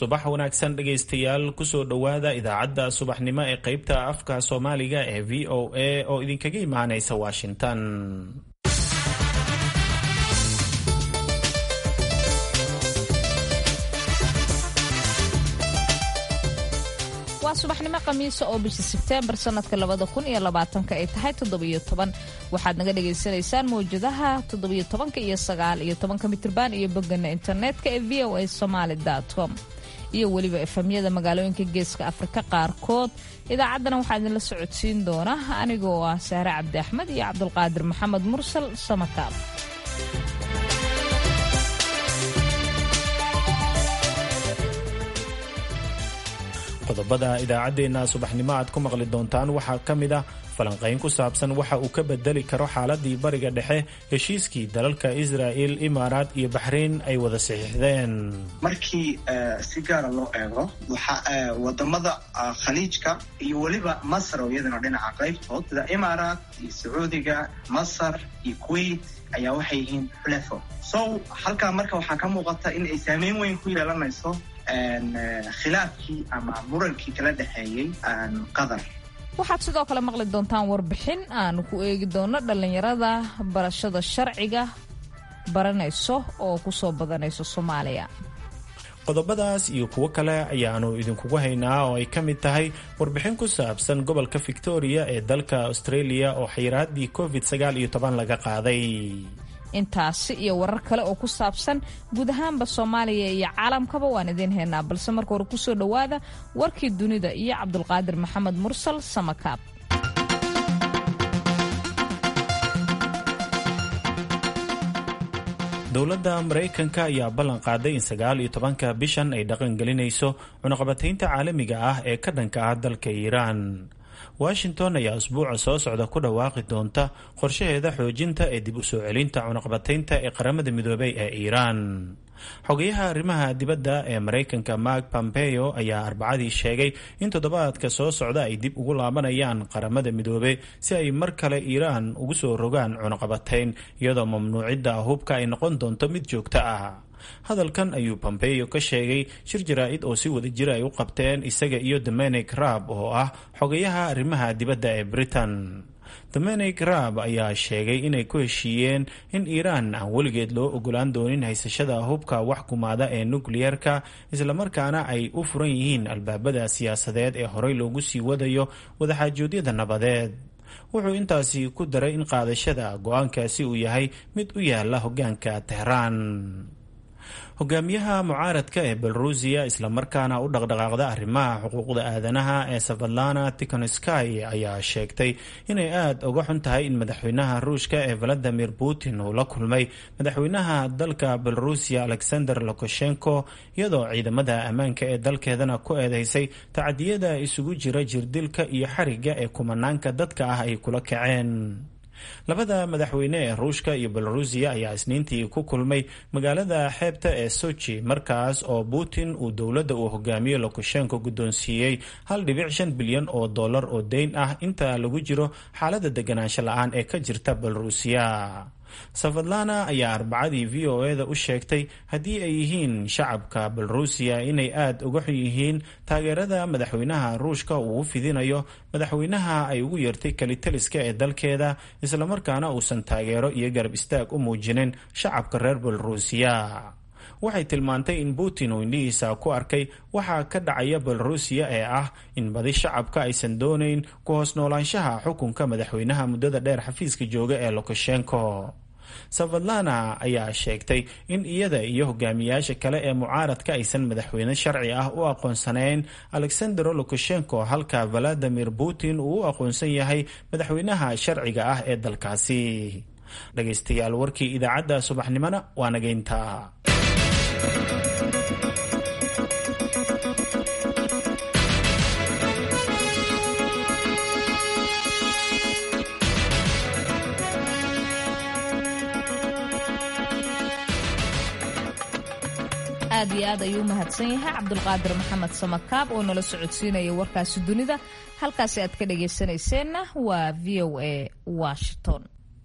subax wanaagsan dhegaystayaal kusoo dhowaada idaacadda subaxnimo ee qaybta afka soomaaliga ee v o a oo idinkaga imaanaysa washington waa subaxnimo khamiisa oo bisha sebteembar sanadka labada kun iyo labaatanka ay tahay toddobiyo toban waxaad naga dhagaysanaysaan mawjadaha toddobiyo tobanka iyo sagaal iyo tobanka mitirban iyo bogana internetka ee v o a somaali com iyo weliba efamyada magaalooyinka geeska afrika qaarkood idaacaddana waxaa idinla socodsiin doona anigoo ah sahre cabdi axmed iyo cabdulqaadir maxamed mursal samakaab qodobada idaacaddeenna subaxnimo aad ku maqli doontaan waxaa ka mid ah falanqayn ku saabsan waxa uu ka bedeli karo xaaladii bariga dhexe heshiiskii dalalka israa'il imaaraat iyo baxrayn ay wada saxiixdeen markii si gaara loo eego wadamada khaliijka iyo weliba masar oo iyadana dhinaca qaybtood sida imaaraat iyo sacuudiga masar iyo kuwait ayaa waxay yihiin xulefo so halkaa marka waxaa ka muuqata in ay saameyn weyn ku yeelanayso khilaafkii ama murankii kala dhexeeyey qatar waxaad sidoo kale maqli doontaan warbixin aanu ku eegi doono dhallinyarada barashada sharciga baranayso oo ku soo badanayso soomaaliya qodobadaas iyo kuwo kale ayaanu idinkugu haynaa oo ay ka mid tahay warbixin ku saabsan gobolka victoria ee dalka australia oo xayiraadii covid sagaal iyo toban laga qaaday intaasi iyo warar kale oo ku saabsan guud ahaanba soomaaliya iyo caalamkaba waan idiin haynaa balse marka hore kusoo dhowaada warkii dunida iyo cabdulqaadir maxamed mursal samakaab dowladda maraykanka ayaa ballan qaaday in sagaal iyo tobanka bishan ay dhaqan gelinayso cunaqabataynta caalamiga ah ee ka dhanka ah dalka iiraan washington ayaa usbuuca soo socda ku dhawaaqi doonta qorshaheeda xoojinta ee dib u soo celinta cunaqabataynta ee qaramada midoobay ee iiraan xogayaha arrimaha dibadda ee maraykanka mark pompeo ayaa arbacadii sheegay in toddobaadka soo socda ay dib ugu laabanayaan qaramada midoobe si ay mar kale iiraan ugu soo rogaan cunaqabatayn iyadoo mamnuucidda hubka ay noqon doonto mid joogto ah hadalkan ayuu pompeo ka sheegay shir jaraa-id oo si wada jira ay u qabteen isaga iyo dominic raab oo ah xogayaha arrimaha dibadda ee britain dominic raab ayaa sheegay inay ku heshiiyeen in iiraan aan weligeed loo ogolaan doonin haysashada hubka wax kumaada ee nukliyeerka islamarkaana ay u furan yihiin albaabada siyaasadeed ee horey loogu sii wadayo wadaxaajoodyada nabadeed wuxuu intaasi ku daray in qaadashada go-aankaasi uu yahay mid u yaala hogaanka tehraan hogaamiyaha mucaaradka ee belorusiya islamarkaana u dhaqdhaqaaqda arrimaha xuquuqda aadanaha ee savadlana tikhonskay ayaa sheegtay inay aada uga xun tahay in madaxweynaha ruushka ee valadimir putin uu la kulmay madaxweynaha dalka belorusiya alexander lukashenko iyadoo ciidamada ammaanka ee dalkeedana ku eedeysay tacadiyada isugu jira jirdilka iyo xariga ee kumanaanka dadka ah ay kula kaceen labada madaxweyne ee ruushka iyo belorusiya ayaa isniintii ku kulmay magaalada xeebta ee sochi markaas oo putin uu dowladda uu hogaamiyo lukashenko guddoonsiiyey hal dhibic shan bilyan oo dollar oo deyn ah inta lagu jiro xaaladda deganaansho la-aan ee ka jirta belorusiya savadlana ayaa arbacadii v o e da u sheegtay haddii ay yihiin shacabka belorusiya inay aada uga xun yihiin taageerada madaxweynaha ruushka uu u fidinayo madaxweynaha ay ugu yeertay kelitaliska ee dalkeeda islamarkaana uusan taageero iyo garab istaag u muujinin shacabka reer belorusiya waxay tilmaantay in putin uu indhihiisa ku arkay waxaa ka dhacaya belorusiya ee ah in badi shacabka aysan doonayn ku hoos noolaanshaha xukunka madaxweynaha muddada dheer xafiiska jooga ee lukashenko savadlana ayaa sheegtay in iyada iyo hogaamiyaasha kale ee mucaaradka aysan madaxweyne sharci ah u aqoonsanayn alexandero lukashenko halka valadimir putin uu u aqoonsan yahay madaxweynaha sharciga ah ee dalkaasi dhegaystayaal warkii idaacadda subaxnimona waa nageynta aad iyo aad ayuu u mahadsan yahay cabdulqaadir maxamed samakaab oo nala socodsiinaya warkaasi dunida halkaasi aad ka dhagaysanayseena waa v o a washington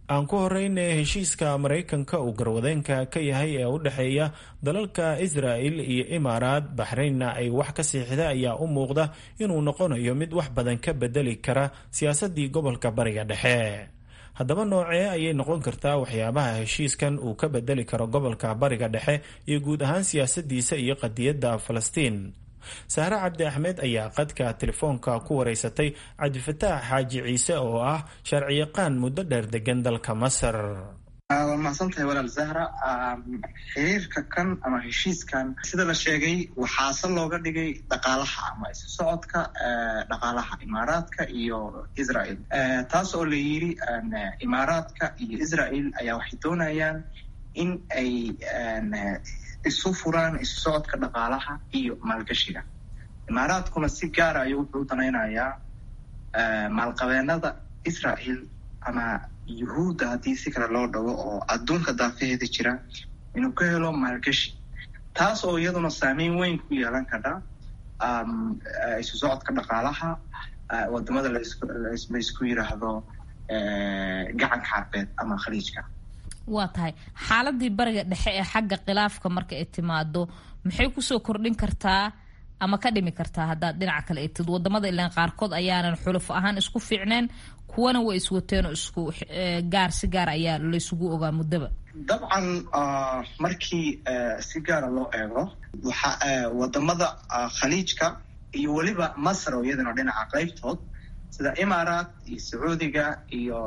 aan ku horeyna heshiiska maraykanka uu garwadeenka ka yahay ee u dhexeeya dalalka israa'il iyo imaaraad baxraynna ay wax ka siixda ayaa u muuqda inuu noqonayo mid wax badan ka bedeli kara siyaasaddii gobolka bariga dhexe haddaba noocee ayay noqon kartaa waxyaabaha heshiiskan uu ka bedeli karo gobolka bariga dhexe iyo guud ahaan siyaasadiisa iyo qadiyadda falastiin sahre cabdi axmed ayaa qadka telefoonka ku wareysatay cabdifataax xaaji ciise oo ah sharciyaqaan muddo dheer degan dalka masar waa mahadsan tahay walaal zahra xiriirka kan ama heshiiskan sida la sheegay waxaase looga dhigay dhaqaalaha ama isu socodka dhaqaalaha imaaraadka iyo israel taas oo la yiri imaaraadka iyo israel ayaa waxay doonayaan in ay isu furaan isu socodka dhaqaalaha iyo maalgashiga imaaraadkuna si gaara ayuu wuxuu u danaynayaa maalqabeenada israel ama yuhuudda haddii si kale loo dhago oo adduunka daafaheeda jira inuu ka helo maalgashi taas oo iyaduna saameyn weyn ku yeelan kara isu socodka dhaqaalaha wadamada laysku yiraahdo gacanka carbeed ama khaliijka waa tahay xaaladii bariga dhexe ee xagga khilaafka marka ay timaado maxay kusoo kordhin kartaa ama ka dhimi kartaa haddaad dhinaca kale egtid wadamada ilaan qaarkood ayaanan xuluf ahaan isku fiicneen kuwana way iswateenoo isku gaar si gaar ayaa laysugu ogaa muddaba dabcan markii si gaara loo eego waxa wadamada khaliijka iyo weliba masar oo iyadana dhinaca qaybtood sida imaaraat iyo sacuudiga iyo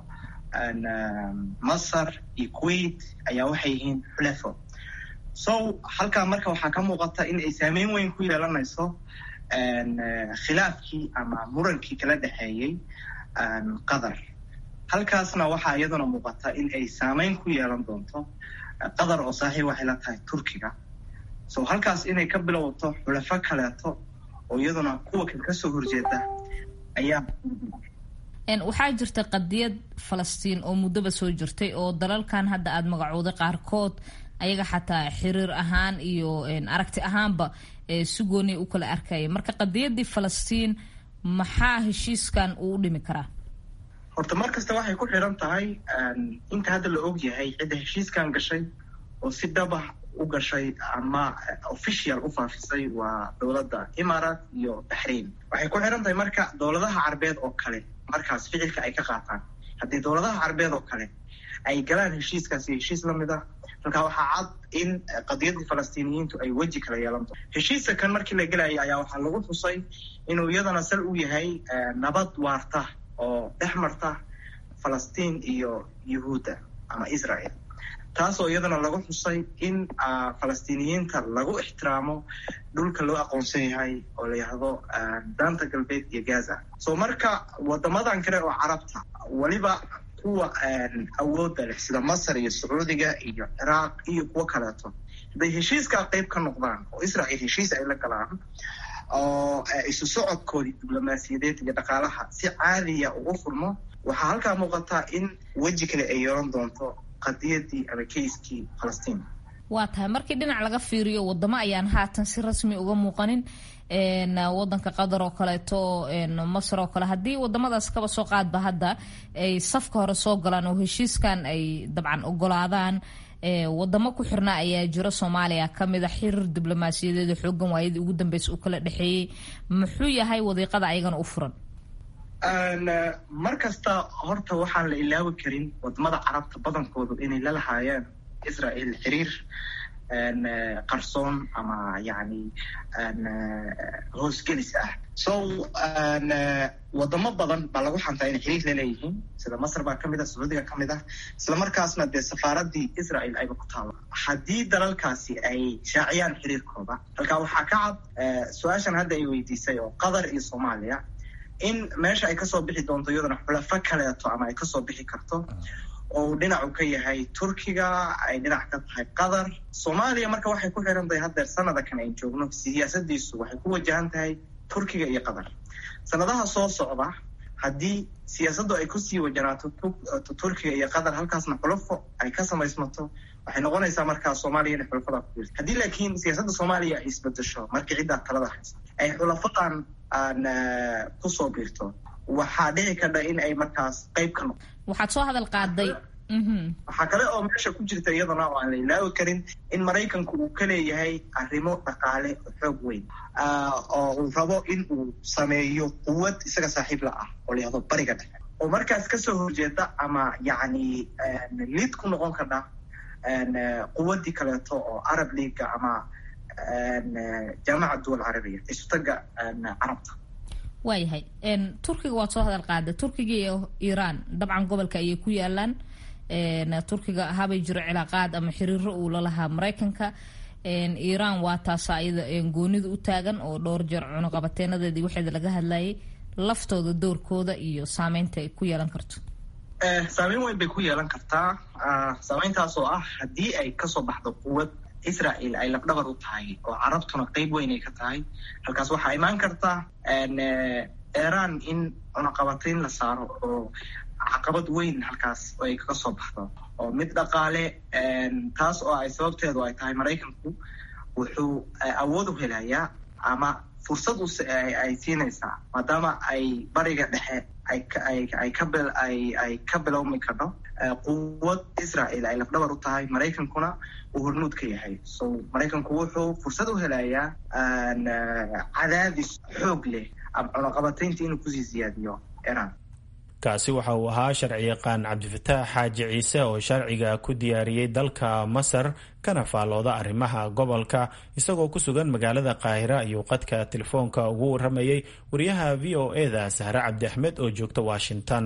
masar iyo kuwait ayaa waxay yihiin xulefo so halkaa marka waxaa ka muuqata in ay saameyn weyn ku yeelanayso khilaafkii ama murankii kala dhexeeyey qatar halkaasna waxaa iyaduna muuqata in ay saameyn ku yeelan doonto qatar oo saaxiib waxay la tahay turkiga so halkaas inay ka bilowto xulafo kaleeto oo iyaduna kuwa kan kasoo horjeeda ayaa waxaa jirta qadiyad falastiin oo muddoba soo jirtay oo dalalkan hadda aada magacooday qaarkood ayaga xataa xiriir ahaan iyo aragti ahaanba si gooniya u kala arkaya marka qadiyadii falastiin maxaa heshiiskan uu u dhimi karaa horta mar kasta waxay ku xiran tahay inta hadda la og yahay cidda heshiiskan gashay oo si dhabah u gashay ama official u faafisay waa dowladda imaaraat iyo baxrain waxay ku xiran tahay marka dowladaha carbeed oo kale markaas ficilka ay ka qaataan haddii dowladaha carbeed oo kale ay galaan heshiiskaasi heshiis lamid ah halkaa waxaa cad in qadiyadii falastiiniyiintu ay weji kala yeelan doon heshiiska kan markii la gelayay ayaa waxaa lagu xusay inuu iyadana sal u yahay nabad waarta oo dhex marta falastiin iyo yuhuudda ama israel taasoo iyadana lagu xusay in falastiiniyiinta lagu ixtiraamo dhulka loo aqoonsan yahay oo la yihahdo daanta galbeed iyo gaza so marka wadamadan kale oo carabta weliba kuwa awoodda leh sida masar iyo sacuudiga iyo ciraaq iyo kuwo kaleeto hadday heshiiskaa qeyb ka noqdaan oo israel heshiis ay la galaan oo isu socodkoodii diblomaasiyadeed iyo dhaqaalaha si caadiya ugu furmo waxaa halkaa muuqataa in weji kale ay yeelan doonto qadiyadii ama keiskii falastiin waa tahay markii dhinac laga fiiriyo wadamo ayaan haatan si rasmi uga muuqanin wadanka qatar oo kaleeto masar oo kale haddii wadamadaas kaba soo qaadba hadda ay safka hore soo galaan oo heshiiskan ay dabcan ogolaadaan wadamo ku xirna ayaa jiro soomaaliya kamid a xiriir diblomaasiyadeeda xoogan waayadii ugu dambeysa u kala dhexeeyey muxuu yahay wadiiqada ayagana u furan mar kasta horta waxaan la ilaawi karin wadamada carabta badankoodu inay la lahaayeen israel xiriir qarsoon ama yani hoosgelis ah so wadamo badan baa lagu xantaa inay xiriir la leeyihiin sida masar baa kamid ah sacuudiga kamid ah isla markaasna dee safaaradii israel ayba ku taalo haddii dalalkaasi ay shaaciyaan xiriirkooda halkaa waxaa ka cad su-aashan hadda ay weydiisay oo qatar iyo soomaaliya in meesha ay kasoo bixi doonto iyaduna xulafo kaleeto ama ay kasoo bixi karto oo uu dhinacu ka yahay turkiga ay dhinac ka tahay qatar soomaaliya marka waxay ku xiran tahay haddeer sanada kan ayn joogno siyaasadiisu waxay ku wajahan tahay turkiga iyo qatar sanadaha soo socda haddii siyaasaddu ay kusii wajanaato turkiga iyo qatar halkaasna xulafo ay ka samaysmato waxay noqonaysaa markaa soomaaliya inay xulafada ku biirto haddii laakiin siyaasadda soomaaliya ay isbedesho markii ciddaa talada haysa ay xulafadan aan kusoo biirto waxaa dhici kardha in ay markaas qayb ka noqo waxaad soo hadal qaaday waxaa kale oo meesha ku jirta iyadana oo aan la ilaawi karin in maraykanku uu ka leeyahay arrimo dhaqaale xoog weyn oo uu rabo in uu sameeyo quwad isaga saaxiib la ah oo layahdo bariga dhexe oo markaas kasoo horjeeda ama yacni lid ku noqon kardha quwaddii kaleeto oo arab leaga ama jaamaca duwal carabiya isutaga carabta waayahay turkiga waad soo hadal qaada turkiga iyo iiraan dabcan gobolka ayay ku yaalaan turkiga habay jiro cilaaqaad ama xiriiro uu lalahaa maraykanka iiraan waa taasa ayada goonida u taagan oo dhowr jeer cunuqabateenadeedii waxeeda laga hadlayay laftooda doorkooda iyo saameynta ay ku yeelan karto saameyn weyn bay ku yeelan kartaa saameyntaas oo ah haddii ay kasoo baxdo quwad israel ay labdhabar u tahay oo carabtuna qeyb weyn ay ka tahay halkaas waxaa imaan karta iran in cunaqabatayn la saaro oo caqabad weyn halkaas ay kaga soo baxdo oo mid dhaqaale taas oo ay sababteedu ay tahay maraykanku wuxuu awood u helayaa ama fursad ay siinaysaa maadaama ay bariga dhexe ay ka bilowmi karno quwad israel ay lafdhabar u tahay maraykankuna uu hormuud ka yahay so maraykanku wuxuu fursad u helayaa cadaadis xoog leh ama cunaqabataynta inuu kusii siyaadiyo iran kaasi waxa uu ahaa sharci yaqaan cabdifataax xaaji ciise oo sharciga ku diyaariyey dalka masar kana faallooda arrimaha gobolka isagoo ku sugan magaalada qaahira ayuu qadka telefoonka ugu waramayey wariyaha v o eda sahre cabdi axmed oo joogta washington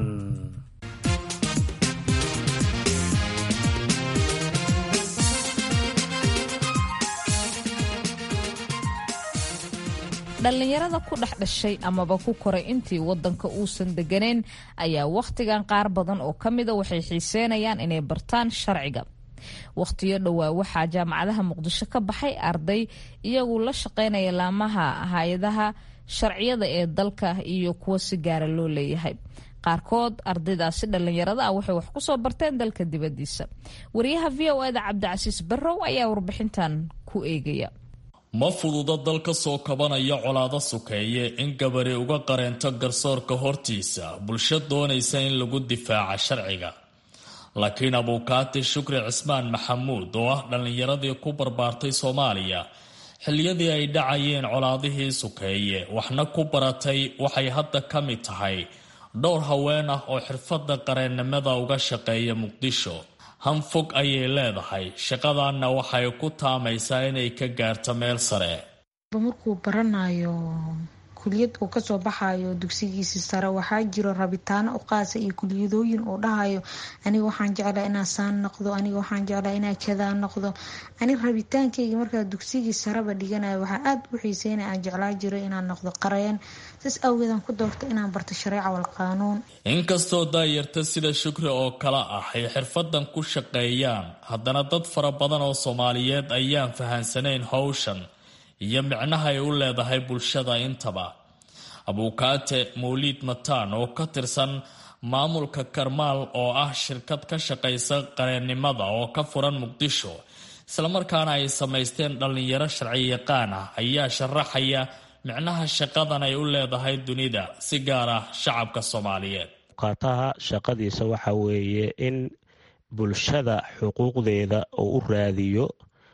dhallinyarada ku dhex dhashay amaba ku koray intii wadanka uusan deganeyn ayaa wakhtigan qaar badan oo ka mida waxay xiiseenayaan inay bartaan sharciga wakhtiyo dhowaa waxaa jaamacadaha muqdisho ka baxay arday iyagu la shaqaynaya laamaha hay-adaha sharciyada ee dalka iyo kuwa si gaara loo leeyahay qaarkood ardaydaasi dhallinyarada ah waxay wax kusoo barteen dalka dibadiisa wariyaha v o eda cabdicasiis barrow ayaa warbixintan ku eegaya ma fududa dal ka soo kabanaya colaado sukeeye in gabari uga qareento garsoorka hortiisa bulsho doonaysa in lagu difaaca sharciga laakiin abuukaati shukri cismaan maxamuud oo ah dhallinyaradii ku barbaartay soomaaliya xilliyadii ay dhacayeen colaadihii sukeeye waxna ku baratay waxay hadda ka mid tahay dhowr haween ah oo xirfadda qareennimada uga shaqeeya muqdisho hanfog ayay leedahay shaqadanna waxay ku taamaysaa inay ka gaarto meel sare markuu baranayo kuliyad uu kasoo baxayo dugsigiisi sare waxaa jiro rabitaano u qaasa iyo kuliyadooyin uu dhahayo aniga waxaan jeclaa inaa saan noqdo aniga waxaan jeclaa inaa kadaa noqdo aniga rabitaankayga markaa dugsigii sareba dhiganayo waxaa aada u xiiseyna aan jeclaa jiro inaan noqdo qareen saas awgeedaan ku doorta inaan barto shareeca wal qaanuun inkastoo daayarta sida shukri oo kale ah ay xirfadan ku shaqeeyaan haddana dad fara badan oo soomaaliyeed ayaan fahansanayn howshan iyo micnaha ay u leedahay bulshada intaba abuukaate mawliid mataan oo ka tirsan maamulka karmaal oo ah shirkad ka shaqaysa qareennimada oo ka furan muqdisho islamarkaana ay samaysteen dhallinyaro sharci yaqaan ah ayaa sharaxaya micnaha shaqadan ay u leedahay dunida si gaar ah shacabka soomaaliyeed abuukaataha shaqadiisa waxa weeye in bulshada xuquuqdeeda uu u raadiyo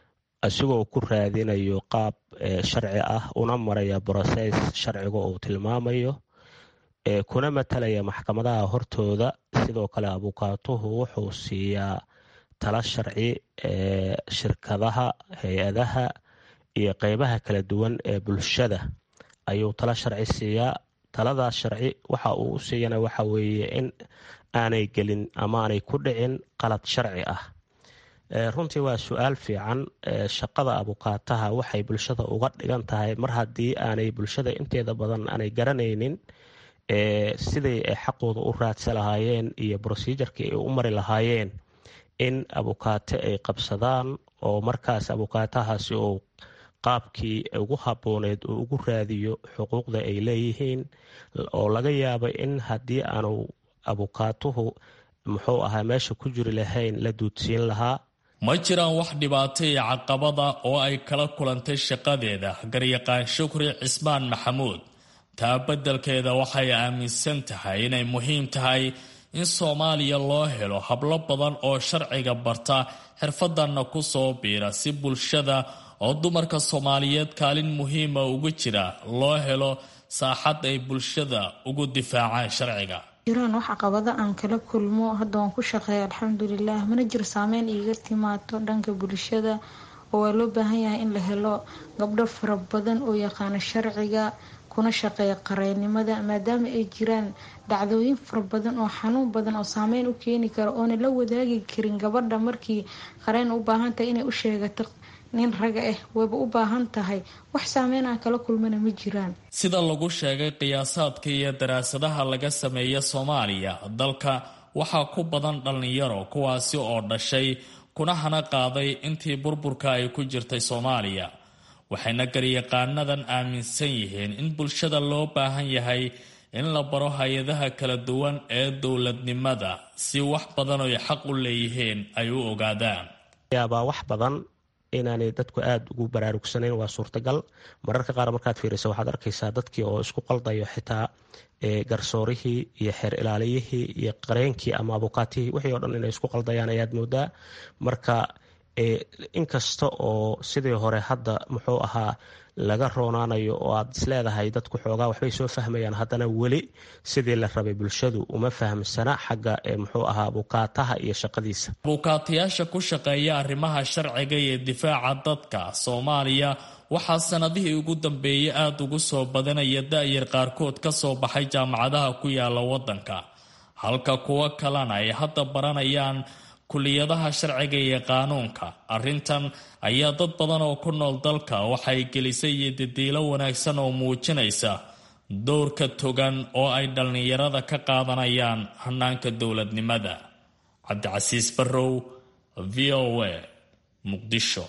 isagoo ku raadinayo qaab sharci ah una maraya broses sharciga uu tilmaamayo kuna matalaya maxkamadaha hortooda sidoo kale abuukaatuhu wuxuu siiyaa tala sharci shirkadaha hay-adaha iyo qeybaha kala duwan ee bulshada ayuu tala sharci siiyaa taladaas sharci waxa uu u siiyana waxa weeye in aanay gelin ama aanay ku dhicin qalad sharci ah runtii waa su-aal fiican shaqada abukaataha waxay bulshada uga dhigan tahay mar haddii aanay bulshada inteeda badan aanay garanaynin siday ay xaqooda u raadsa lahaayeen iyo brosejarkii ay u mari lahaayeen in abukaate ay qabsadaan oo markaas abukaatahaasi uu qaabkii ugu habooneed uu ugu raadiyo xuquuqda ay leeyihiin oo laga yaaba in haddii aanu abukaatuhu muxuu ahaa meesha ku jiri lahayn la duudsiin lahaa ma jiraan wax dhibaato iyo caqabada oo ay kala kulantay shaqadeeda garyaqaan shukri cismaan maxamuud taa beddelkeeda waxay aaminsan tahay inay muhiim tahay in soomaaliya loo helo hablo badan oo sharciga barta xirfadanna ku soo biira si bulshada oo dumarka soomaaliyeed kaalin muhiima ugu jira loo helo saaxad ay bulshada ugu difaacaan sharciga jiraan wax caqabado aan kala kulmo hadda waan ku shaqeeya alxamdulilah mana jiro saameyn iiga timaado dhanka bulshada oo waa loo baahan yahay in la helo gabdho fara badan oo yaqaano sharciga kuna shaqeeya qareennimada maadaama ay jiraan dhacdooyin fara badan oo xanuun badan oo saameyn u keeni kara oona la wadaagi karin gabadha markii qareen u baahan tahay inay u sheegato nin raga ah wayba u baahan tahay wax saameyn aan kala kulmana ma jiraan sida lagu sheegay qiyaasaadka iyo daraasadaha laga sameeya soomaaliya dalka waxaa ku badan dhallinyaro kuwaasi oo dhashay kuna hana qaaday intii burburka ay ku jirtay soomaaliya waxayna garyaqaanadan aaminsan yihiin in bulshada loo baahan yahay in la baro hay-adaha kala duwan ee dowladnimada si wax badan oy xaq u leeyihiin ay u ogaadaan yaabaa wax badan inaanay dadku aada ugu baraarugsanayn waa suurtagal mararka qaar markaad fiiriso waxaad arkaysaa dadkii oo isku qaldayo xitaa garsoorihii iyo xeer ilaaliyihii iyo qareenkii ama abukaatihii wixii o dhan inay isku qaldayaan ayaad moodaa marka inkasta oo sidii hore hadda muxuu ahaa laga roonaanayo oo aad isleedahay dadku xoogaa waxbay soo fahmayaan haddana weli sidii la rabay bulshadu uma fahamsana xagga muxuu ahaa bukaataha iyo shaqadiisa bukaatayaasha ku shaqeeya arrimaha sharciga iyo difaaca dadka soomaaliya waxaa sanadihii ugu dambeeyay aada ugu soo badanaya da-yar qaarkood ka soo baxay jaamacadaha ku yaala waddanka halka kuwo kalena ay hadda baranayaan kuliyadaha sharciga iyo qaanuunka arrintan ayaa dad badan oo ku nool dalka waxay gelisay iyo didiilo wanaagsan oo muujinaysa dowrka togan oo ay dhallinyarada ka qaadanayaan hanaanka dowladnimada cabdicasiis barrow v o a muqdisho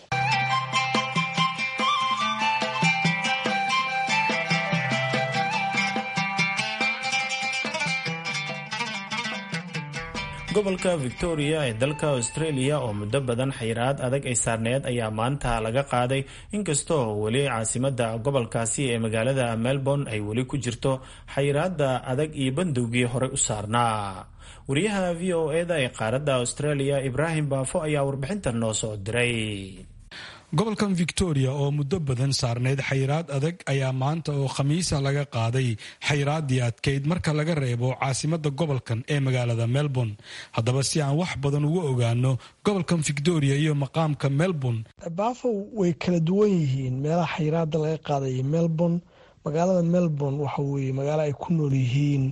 gobolka victoria ee dalka australia oo muddo badan xayiraad adag ay saarneed ayaa maanta laga qaaday inkastoo weli caasimada gobolkaasi ee magaalada melbourne ay weli ku jirto xayiraada adag iyo bandowgii horey u saarnaa wariyaha v o eda ee qaaradda australia ibraahim baafo ayaa warbixintan noo soo diray gobolkan victoria oo muddo badan saarneyd xayiraad adag ayaa maanta oo khamiisa laga qaaday xayiraaddii adkayd marka laga reebo caasimada gobolkan ee magaalada melbourne haddaba si aan wax badan uga ogaano gobolkan victoria iyo maqaamka melbourne baafo way kala duwan yihiin meelaha xayiraada laga qaaday melbourne magaalada melbourne waxa weye magaalo ay ku nool yihiin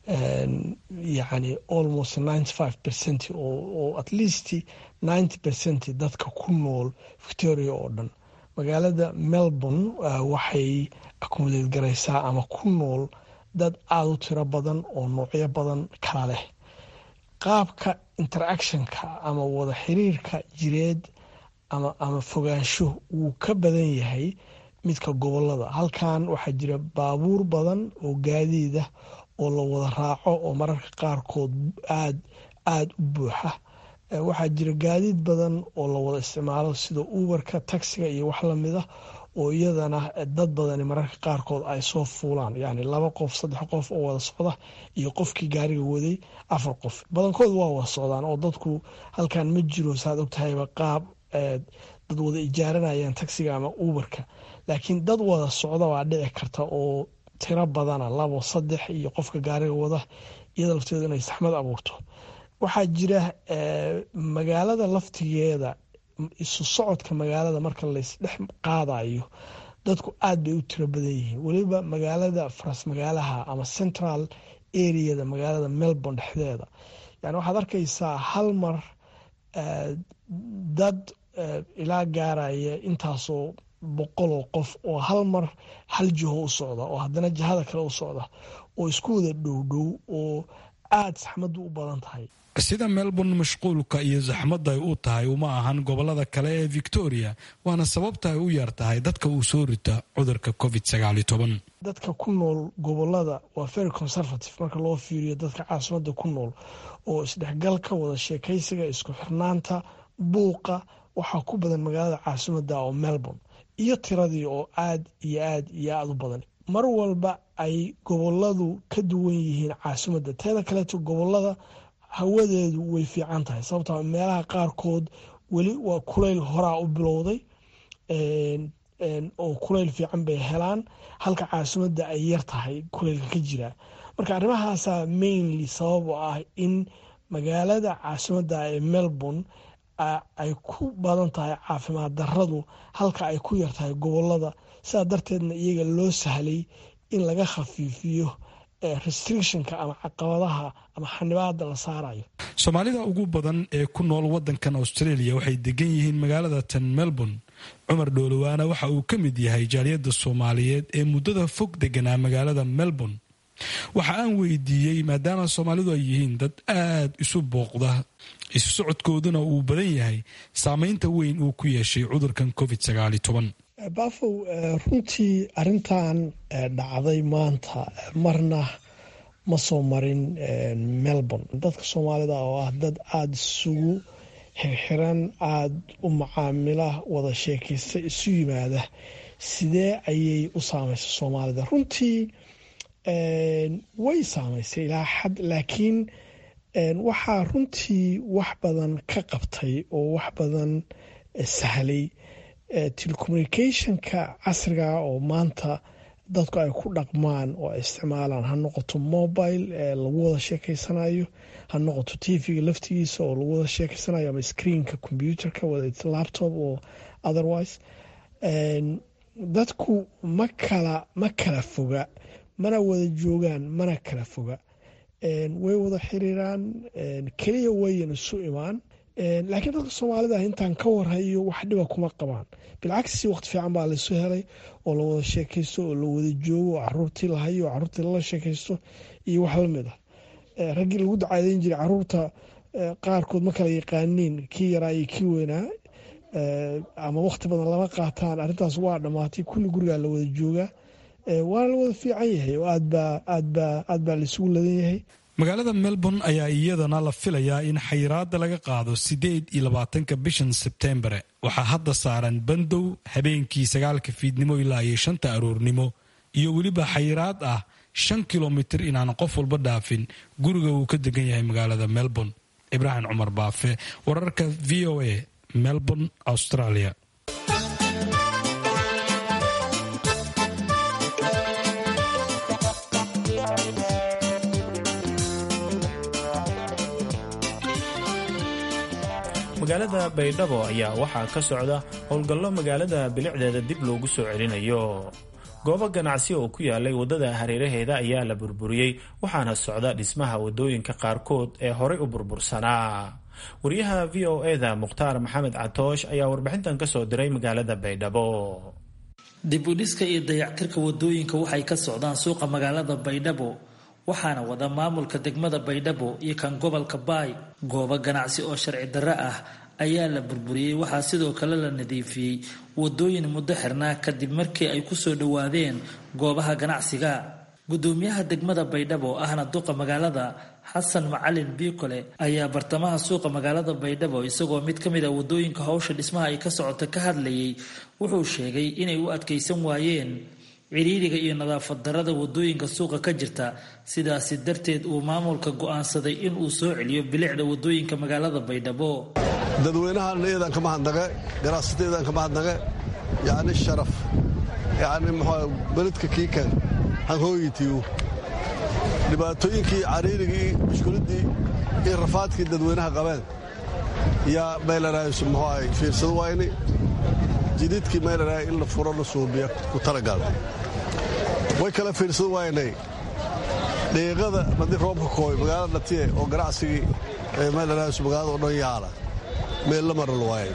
yani almost ninety five percent oo at least ninety percent dadka ku nool victoria oo dhan magaalada melbourne waxay akumuleed garaysaa ama ku nool dad aada u tiro badan oo noocyo badan kala leh qaabka interactionka ama wada xiriirka jireed ama ama fogaansho wuu ka badan yahay midka gobolada halkan waxaa jira baabuur badan oo gaadiida oo la wada raaco oo mararka qaarkood aad aada u buuxa waxaa jira gaadiid badan oo la wada isticmaalo sida uberka taxiga iyo wax lamida oo iyadana dad badani mararka qaarkood ay soo fuulaan yani laba qof saddex qof oo wada socda iyo qofkii gaariga waday afar qof badankood waa wada socdaan oo dadku halkan ma jiro saad ogtahayba qaab dad wada ijaaranayaan taxiga ama uberka laakiin dad wada socda waa dhici karta oo tiro badana labo saddex iyo qofka gaariga wada iyada lafteedu inay saxmad abuurto waxaa jira magaalada laftigeeda isu socodka magaalada marka laysdhex qaadayo dadku aad bay u tiro badan yihiin weliba magaalada faras magaalaha ama central areada magaalada melbourne dhexdeeda yani waxaad arkaysaa hal mar dad ilaa gaaraya intaasoo boqoloo qof oo hal mar hal jiho u socda oo haddana jihada kale u socda oo isku wada dhowdhow oo aada saxmaddu u badan tahay sida melbourne mashquulka iyo saxmadda ay u tahay uma ahan gobolada kale ee victoria waana sababta ay u yar tahay dadka uu soo rita cudurka covid dadka ku nool gobolada waa very conservative marka loo fiiriyo dadka caasimadda ku nool oo isdhexgalka wada sheekaysiga isku xirnaanta buuqa waxaa ku badan magaalada caasimadda oo melbourne iyo tiradii oo aad iyo aad iyo aada u badan mar walba ay goboladu ka duwan yihiin caasimadda teeda kaleeto gobolada hawadeedu way fiican tahay sababtoo meelaha qaarkood weli waa kulayl horaa u bilowday oo kulayl fiican bay helaan halka caasimadda ay yar tahay kulaylka ka jira marka arrimahaasa mainly sabab oo ah in magaalada caasimadda ee melbourne ay ku badan tahay caafimaad daradu halka ay ku yar tahay gobolada sidaa darteedna iyaga loo sahlay in laga khafiifiyo restrictionka ama caqabadaha ama xanibaada la saarayo soomaalida ugu badan ee ku nool wadankan australia waxay degan yihiin magaalada tan melbourne cumar dhoolowaana waxa uu ka mid yahay jaaliyadda soomaaliyeed ee muddada fog deganaa magaalada melbourne waxa aan weydiiyey maadaama soomaalidu ay yihiin dad aad isu booqda isu socodkooduna uu badan yahay saameynta weyn uu ku yeeshay cudurkan covid sagaali toban baafow runtii arintan dhacday maanta marna ma soo marin melbourne dadka soomaalida oo ah dad aada isugu xirxiran aada u macaamila wada sheekaysta isu yimaada sidee ayay u saameysay soomaalida runtii way saameysay ilaa xad laakiin waxaa runtii wax badan ka qabtay oo wax badan sahlay telecommunicationka casriga oo maanta dadku ay ku dhaqmaan oo ay isticmaalaan ha noqoto mobile lagu wada sheekeysanayo ha noqoto tvga laftigiisa oo lagu wada sheekeysanayo ama screenka computerka wada laptop oo otherwise dadku ma kala ma kala foga mana wada joogaan mana kala foga way wada xiriiraan keliya wayan isu imaan laakiin dadka soomaalida intaan ka warhayo wax dhiba kuma qabaan bilcagsi waqti fiican baa laysu helay oo la wada sheekaysto oo la wada joogo oo caruurtii lahayo oo caruurtii lala sheekaysto iyo wax lamid ah raggii lagu dacaadeyn jiray caruurta qaarkood ma kala yaqaaniin kii yaraa iyo kii weynaa ama waqti badan lama qaataan arrintaas waa dhammaatay kulli gurigaa la wada joogaa waana la wada fiican yahay oo aadbaa aadbaa aad baa laisugu ladan yahay magaalada melbourne ayaa iyadana la filayaa in xayiraada laga qaado siddeed iyo labaatanka bishan sebtembre waxaa hadda saaran bandow habeenkii sagaalka fiidnimo ilaa iyo shanta aroornimo iyo weliba xayiraad ah shan kilomitir inaan qof walba dhaafin guriga uu ka degan yahay magaalada melbourne ibraahim cumar baafe wararka v o a melbourne australia magaalada baydhabo ayaa waxaa ka socda howlgallo magaalada bilicdeeda dib loogu soo celinayo goobo ganacsi oo ku yaalay waddada hareeraheeda ayaa la burburiyey waxaana socda dhismaha waddooyinka qaarkood ee horay u burbursanaa wariyaha v o eda mukhtaar maxamed catoosh ayaa warbixintan kasoo diray magaalada baydhabo dib u dhiska iyo dayactirka waddooyinka waxay ka socdaan suuqa magaalada baydhabo waxaana wada maamulka degmada baydhabo iyo kan gobolka baay goobo ganacsi oo sharci darro ah ayaa la burburiyey waxaa sidoo kale la nadiifiyey wadooyin muddo xirnaa kadib markii ay kusoo dhowaadeen goobaha ganacsiga gudoomiyaha degmada baydhabo ahna duqa magaalada xasan macalin biikole ayaa bartamaha suuqa magaalada baydhabo isagoo mid ka mid a wadooyinka howsha dhismaha ay ka socota ka hadlayay wuxuu sheegay inay u adkaysan waayeen ciriiriga iyo nadaafad darada wadooyinka suuqa ka jirta sidaasi darteed uu maamulka go'aansaday inuu soo celiyo bilicda wadooyinka magaalada baydhabo dadweynahan iyadan ka mahadnaqe ganacsatayadan ka mahadnaqe yacni sharaf yacni muxuu beledka kiikan hanhooyitiyu dhibaatooyinkii cariirigii mushkuliddii iyo rafaadkii dadweynaha qabeen yaa meylaraaysu muxuu ahay fiirsado wayni jididkii meylaraay in la furo la suubiya ku talagal way kala fiirsado waynay dhiiqada haddii roobka kooy magaalada dhatiye oo ganacsigii meylaraaysu magaalada oo dhan yaala meel la maral waaye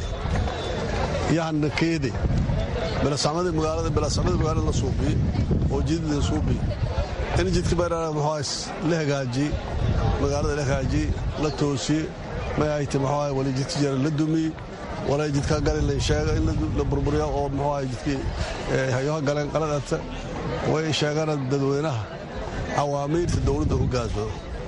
yahana keede bilasamada magaalada bilasamada magaalada la suubiye oo jidid la suubiye in jidka meylaraay muxuu la hagaajiye magaalada la hagaajiye la toosiye may ahayte muxuu ahay wali jidka jara la dumiye walaa jidka galin la sheega in la burburiya oo muxuu ahay jidkii hayoha galeen qaladata way sheegana dadweynaha awaamiirta dowladda hogaansado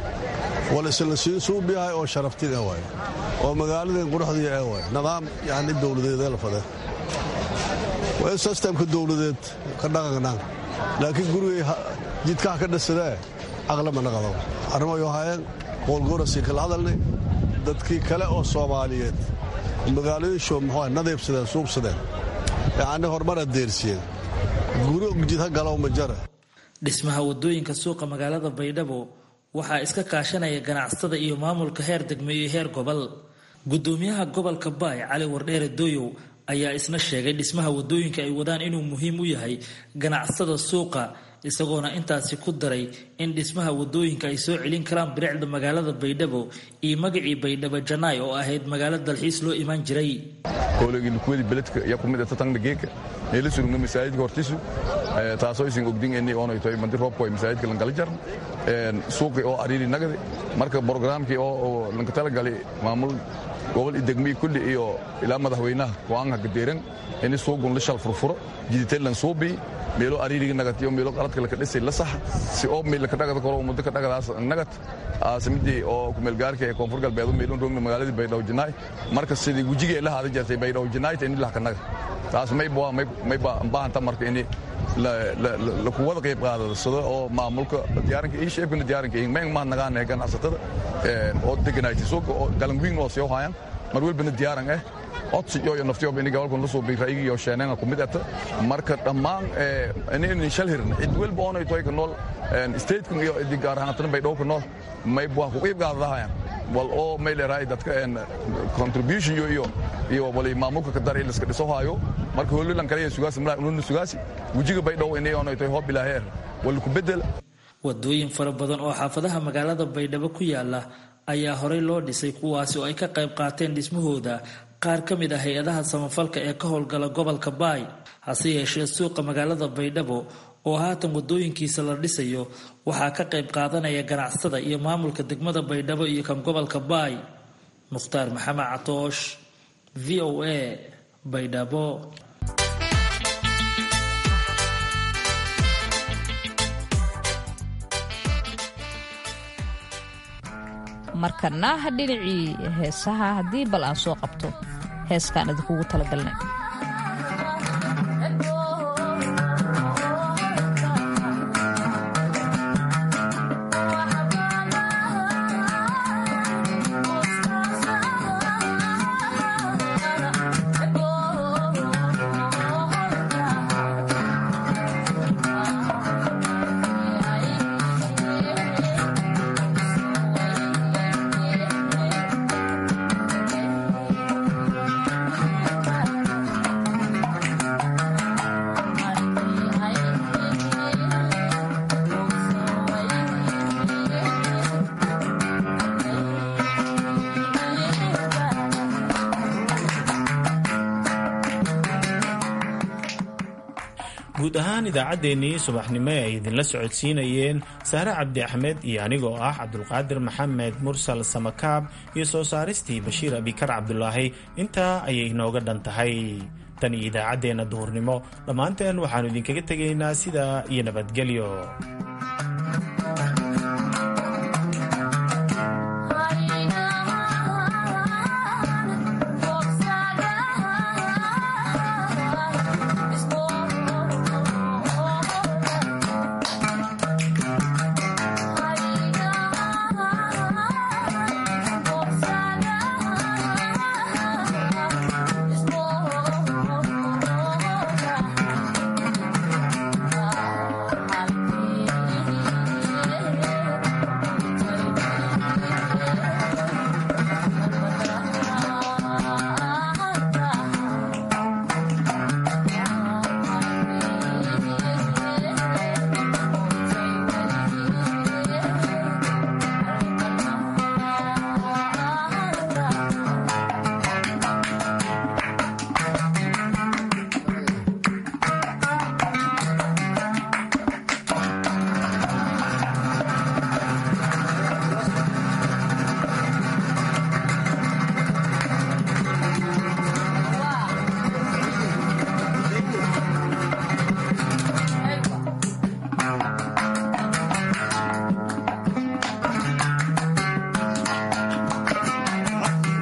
wal isla siin suubiyahay oo sharaftin ee waay oo magaaladan quruxdii ee waay nidaam yani dowladeed ee la fadee waa in sistemka dowladeed ka dhaqanaan laakiin gurigay jidkaha ka dhasadee aqlama naqado arrimayo haayeen qoolgoorasii kala hadalnay dadkii kale oo soomaaliyeed magaalooyinsho muxuu nadiibsadeen suubsadeen yacni horumar adeersiyeen guri jid ha galow ma jara dhismaha wadooyinka suuqa magaalada baydhabo waxaa iska kaashanaya ganacsatada iyo maamulka heer degme iyo heer gobol gudoomiyaha gobolka baay cali wardheere dooyow ayaa isna sheegay dhismaha wadooyinka ay wadaan inuu muhiim u yahay ganacsatada suuqa isagoona intaasi ku daray in dhismaha wadooyinka ay soo celin karaan bilicda magaalada baydhabo iyo magacii baydhabo janaay oo ahayd magaalo dalxiis loo imaan jiray howlagilukuwadi beledka iyo kumid tatangna geeka neela surugna masaajidka hortisu taasoo isin ogdin eni oonay tahay mandi roobku ay masaajidka lankala jarn suuqi oo ariiri nagadi marka brograamkii oo lanka talagali maamul gobol degmii kulli iyo ilaa madaxweynaha go-aanka gadeeran ini suugun la shal furfuro jiditelan suubii meelo ariiriga nagatiyo meelo qaladka laka dhisay la sax si oo meel laka dhagada koro muddo ka dhagadaas nagat aasimidii oo kumeelgaarka ee koonfur galbeed meelun roogna magaaladii baydhabo janaay marka sidii wejigii la haada jirtay baydhabo janaayta ini lahka naga taas mayba mayba baahanta marka ini lakuwada qayb qaadasado oo maamulka diyaaranka iyo sheebkana diyaaranka iyo meen maa nagaan ganacsatada oo deganayti suuqa oo galanwiin oo soo hayaan mar walbana diyaaran ah codsi iyo naftiyoba ini gobolkan la suubay ra'yigii iyo sheeneenga ku mid ata marka dhammaan inaynan shal hirin cid walba oonay toy ka nool statekan iyo idi gaar ahaan tan baydhabo ka nool mayb waa ku qayb qaadadahayaan wal oo may leerahay dadka contribution iyo iyo iyo wali maamulka ka dar ilaska dhiso haayo marka holilan kale sugaasi malaa ununa sugaasi wejiga baydhabo inay oonay toy hoob ilaaheer wal ku bedel wadooyin fara badan oo xaafadaha magaalada baydhabo ku yaala ayaa horey loo dhisay kuwaasi oo ay ka qayb qaateen dhismahooda qaar ka mid ah hay-adaha samafalka ee ka howlgala gobolka baay hase yeeshee suuqa magaalada baydhabo oo haatan wadooyinkiisa la dhisayo waxaa ka qayb qaadanaya ganacsatada iyo maamulka degmada baydhabo iyo kan gobolka baay mukhtaar maxamed catoosh v o a baydhabo markana dhinacii heesaha haddii bal aan soo qabto heeskaan idinkugu talagalnay guud ahaan idaacaddeenii subaxnimo ay idinla socodsiinayeen saare cabdi axmed iyo anigoo ah cabdulqaadir maxamed mursal samakaab iyo soo saaristii bashiir abikar cabdulaahi intaa ayay inooga dhan tahay tan iyo idaacaddeenna duhurnimo dhammaanteen waxaannu idinkaga tegaynaa sidaa iyo nabadgelyo